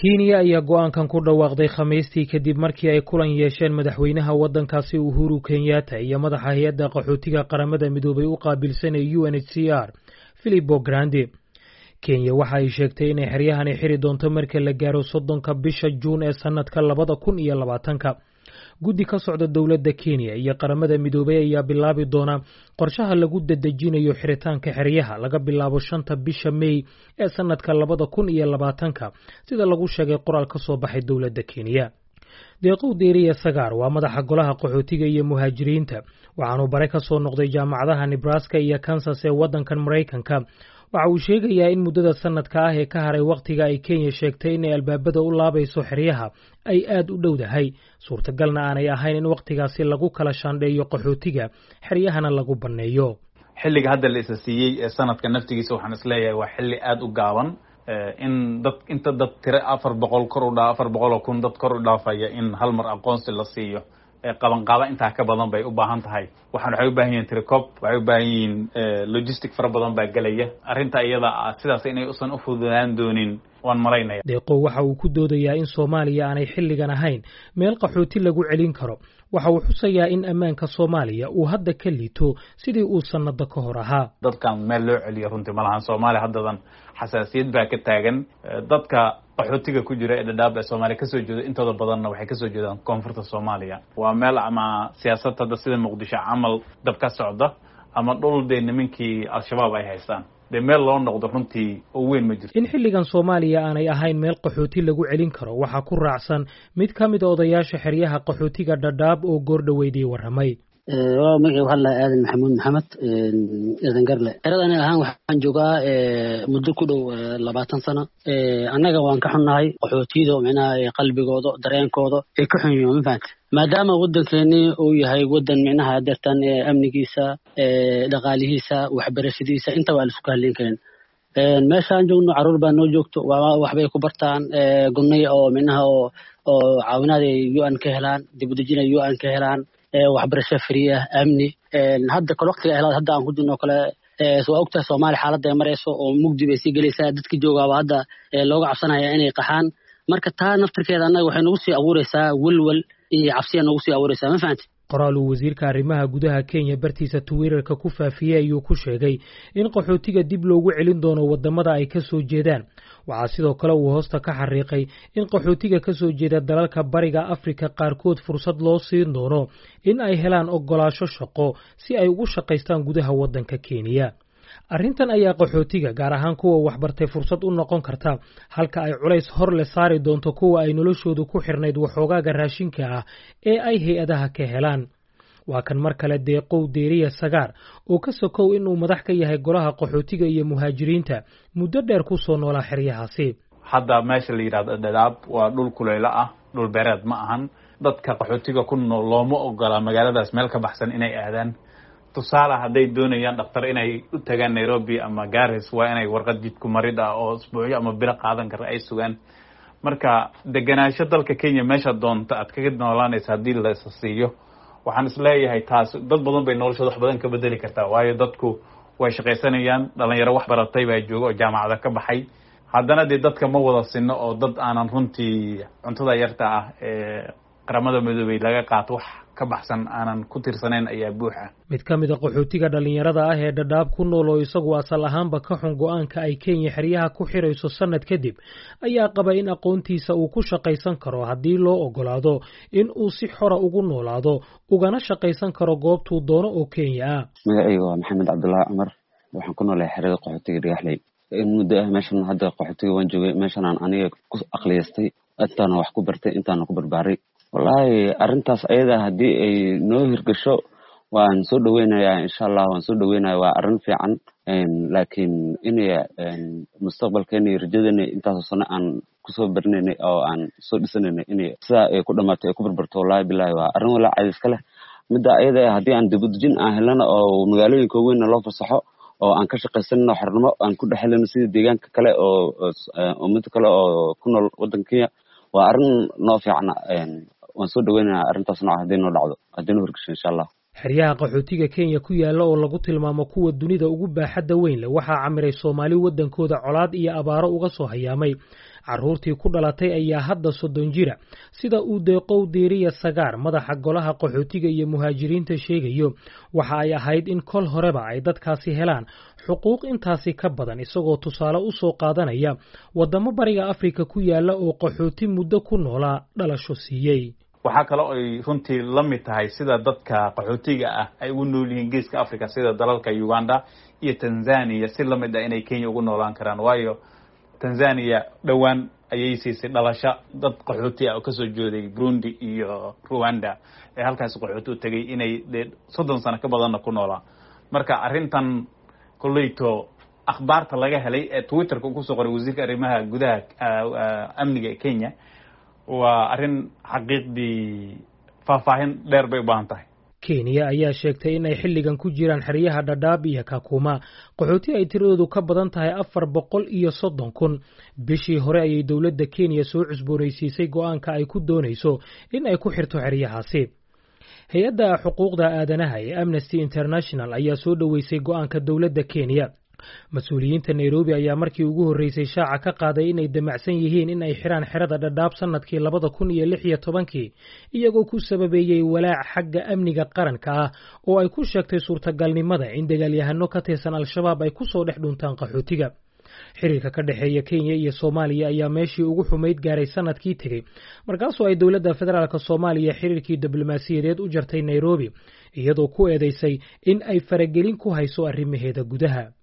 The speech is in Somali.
kenya ayaa go-aankan ku dhawaaqday khamiistii kadib markii ay kulan yeesheen madaxweynaha waddankaasi uhuru kenyatta iyo madaxa hay-adda qaxootiga qaramada midoobay u qaabilsanay u n h c r philipo grande kenya waxa ay sheegtay inay xeryahani xiri doonto marka la gaaro soddonka bisha juun ee sannadka labada kun iyo labaatanka guddi ka socda dowladda kenya iyo qaramada midoobay ayaa bilaabi doona qorshaha lagu dadejinayo xiritaanka xeryaha laga bilaabo shanta bisha mey ee sannadka labada kun iyo labaatanka sida lagu sheegay qoraal ka soo baxay dowladda kenya deeqow deeriya sagaar waa madaxa golaha qaxootiga iyo muhaajiriinta waxaanuu bare ka soo noqday jaamacadaha nebraska iyo kansas ee waddankan maraykanka waxa uu sheegayaa in muddada sanadka ah ee ka haray wakhtiga ay kenya sheegtay inay albaabada u laabayso xeryaha ay aad u dhowdahay suurtagalna aanay ahayn in wakhtigaasi lagu kala shaandheeyo qaxootiga xeryahana lagu banneeyo xilliga hadda la isa siiyey ee sanadka naftigiisa waxaan isleeyahay waa xilli aada u gaaban in dad inta dad tiro afar boqol kor u dhaa afar boqol oo kun dad kor u dhaafaya in hal mar aqoonsi la siiyo qabanqaaba intaa ka badan bay u baahan tahay waxaan waxay u baahan yihiin tricop waxay u baahan yihiin logistic fara badan baa gelaya arrinta iyada ah sidaas inay usan u fududaan doonin waan malaynaya deeqo waxa uu ku doodayaa in soomaaliya aanay xilligan ahayn meel qaxooti lagu celin karo waxa uu xusayaa in ammaanka soomaaliya uu hadda ka liito sidii uu sanado ka hor ahaa dadkan meel loo celiyo runtii malahan soomaaliya haddadan xasaasiyad baa ka taagan dadka qaxootiga ku jira ee dhadhaab ee soomaaliya kasoo jeeda intooda badanna waxay kasoo jeedaan koonfurta soomaaliya waa meel ama siyaasad hadda sida muqdisho camal dab ka socda ama dhul dee nimankii al-shabaab ay haystaan dee meel loo noqdo runtii oo weyn ma jirto in xilligan soomaaliya aanay ahayn meel qaxooti lagu celin karo waxaa ku raacsan mid ka mid a odayaasha xeryaha qaxootiga dhadhaab oo goordhaweydii warramay waa magacii waxaa lahaa aadan maxamuud maxamed eedan garle xerada aniga ahaan waxaan joogaa muddo ku dhow labaatan sano annaga waan ka xunnahay qaxootiyada micnaha qalbigooda dareenkooda ay ka xun yihiin ma fahanta maadaama waddankeeni uu yahay waddan micnaha deertan amnigiisa dhaqaalihiisa waxbarashadiisa inta waa laisku hadleyn karin meeshaan joogno caruur baa noo joogto waxbay ku bartaan gubnay oo micnaha oo oo caawinaad ay u n ka helaan dibudejin ay u n ka helaan waxbarasho free ah amni hadda kale waqtiga helaad hadda aan ku jirno kale waa ogtahay soomaaliya xaaladda ay marayso oo mugdi bay sii gelaysaa dadka joogaaba hadda looga cabsanaya inay qaxaan marka taa naftirkeeda annaga waxay nagu sii abuureysaa welwel iyo cabsiya nagu sii abuureysaa ma fahanti qoraal uu wasiirka arrimaha gudaha kenya bartiisa twitter-ka ku faafiyey ayuu ku sheegay in qaxootiga dib loogu celin doono waddamada ay ka soo jeedaan waxaa sidoo kale uu hoosta ka xariiqay in qaxootiga ka soo jeeda dalalka bariga afrika qaarkood fursad loo siin doono in ay helaan oggolaasho shaqo si ay ugu shaqaystaan gudaha waddanka kenya arrintan ayaa qaxootiga gaar ahaan kuwa waxbartay fursad u noqon karta halka ay culays hor le saari doonto kuwa ay noloshoodu ku xirnayd waxoogaaga raashinka ah ee ay hay-adaha ka helaan waa kan mar kale deeqow deeriya sagaar oo ka sokow inuu madax ka yahay golaha qaxootiga iyo muhaajiriinta muddo dheer ku soo noolaa xeryahaasi hadda meesha la yidhahdo dhadhaab waa dhul kuleylo ah dhul beereed ma ahan dadka qaxootiga ku nool looma ogola magaaladaas meel ka baxsan inay aadaan tusaale hadday doonayaan dhakhtar inay u tagaan nairobi ama garis waa inay warqad jidku marid ah oo isbuucyo ama bilo qaadan kara ay sugaan marka degenaansho dalka kenya meesha doonta aad kaga noolaanaysa haddii lasa siiyo waxaan isleeyahay taas dad badan bay noloshooda wax badan ka bedeli kartaa waayo dadku way shaqaysanayaan dhalinyaro wax baratay baa jooga oo jaamacada ka baxay haddana dee dadka ma wada sinno oo dad aanan runtii cuntada yarta ah ee qaramada midoobey laga qaato wax ka baxsan aanan ku tirsanayn ayaa buuxa mid ka mid a qaxootiga dhallinyarada ah ee dhadhaab ku nool oo isagu asal ahaanba ka xun go-aanka ay kenya xeryaha ku xirayso sannad kadib ayaa qaba in aqoontiisa uu ku shaqaysan karo haddii loo oggolaado in uu si xora ugu noolaado ugana shaqaysan karo goobtuu doono oo kenya ah magacayga waa maxamed cabdullaahi cumar waxaan ku noolahay xerada qaxootiga dhagaxley in muddo ah meeshan hadda qaxootiga waan joogay meeshanaan aniga ku aqliyaystay intaana wax ku bartay intaana ku barbaaray wallaahi arrintaas ayada haddii ay noo hirgasho waan soo dhaweynayaa insha allah waan soo dhaweynaya waa arrin fiican laakiin inay mustaqbalkeena iyo rajadeena intaasoo sano aan kusoo barinaynay oo aan soo dhisanaynay inay sidaa ay ku dhamaato ay ku barbarto wallahi bilahi waa arrin walaa cadiiska leh midda ayada haddii aan dibudejin aan helana oo magaalooyinka weynna loo fasaxo oo aan ka shaqaysanino xornimo aan ku dhex helino sida deegaanka kale oo ummado kale oo ku nool waddanka kenya waa arrin noo fiicna waan soo dhaweynaya arrintaas nooca haddii noo dhacdo haddii noo horgesho insha allah xeryaha qaxootiga kenya ku yaalla oo lagu tilmaamo kuwa dunida ugu baaxadda weyn leh waxaa camiray soomaali waddankooda colaad iyo abaaro uga soo hayaamay carruurtii ku dhalatay ayaa hadda soddon jira sida uu deeqow diiriya sagaar madaxa golaha qaxootiga iyo muhaajiriinta sheegayo waxa ay ahayd in kol horeba ay dadkaasi helaan xuquuq intaasi ka badan isagoo tusaale u soo qaadanaya waddamo bariga afrika ku yaala oo qaxooti muddo ku noolaa dhalasho siiyey waxaa kaloo ay runtii la mid tahay sida dadka qaxootiga ah ay ugu nool yihiin geeska africa sida dalalka uganda iyo tanzania si la mid ah inay kenya ugu noolaan karaan waayo tanzania dhowaan ayay siisay dhalasho dad qaxooti ah oo kasoo jeeday burundi iyo rwanda ee halkaasi qaxooti u tegay inay dee soddon sano ka badanna ku noolaan marka arrintan koleyto akhbaarta laga helay ee twitterka kusoo qoray wasiirka arrimaha gudaha amniga ee kenya waa arrin xaqiiqdii faahfaahin dheer bay u baahan tahay kenya ayaa sheegtay in ay xilligan ku jiraan xeryaha dhadhaab iyo kakuma qaxooti ay tiradoodu ka badan tahay afar boqol iyo soddon kun bishii hore ayay dowladda kenya soo cusboonaysiisay go-aanka ay ku doonayso in ay ku xirto xeryahaasi hay-adda xuquuqda aadanaha ee amnesty international ayaa soo dhoweysay go-aanka dowladda kenya mas-uuliyiinta nairobi ayaa markii ugu horreysay shaaca ka qaaday inay damacsan yihiin in ay xidhaan xerada dhadhaab sannadkii labada kun iyo lix iyo tobankii iyagoo ku sababeeyey walaac xagga amniga qaranka ah oo ay ku sheegtay suurtagalnimada in dagaalyahano ka tirsan al-shabaab ay ku soo dhex dhuntaan qaxootiga xiriirka ka dhexeeya kenya iyo soomaaliya ayaa meeshii ugu xumayd gaaray sanadkii tegey markaasoo ay dowladda federaalk soomaaliya xiriirkii diblomaasiyadeed u jartay nairobi iyadoo ku eedeysay in ay faragelin ku hayso arrimaheeda gudaha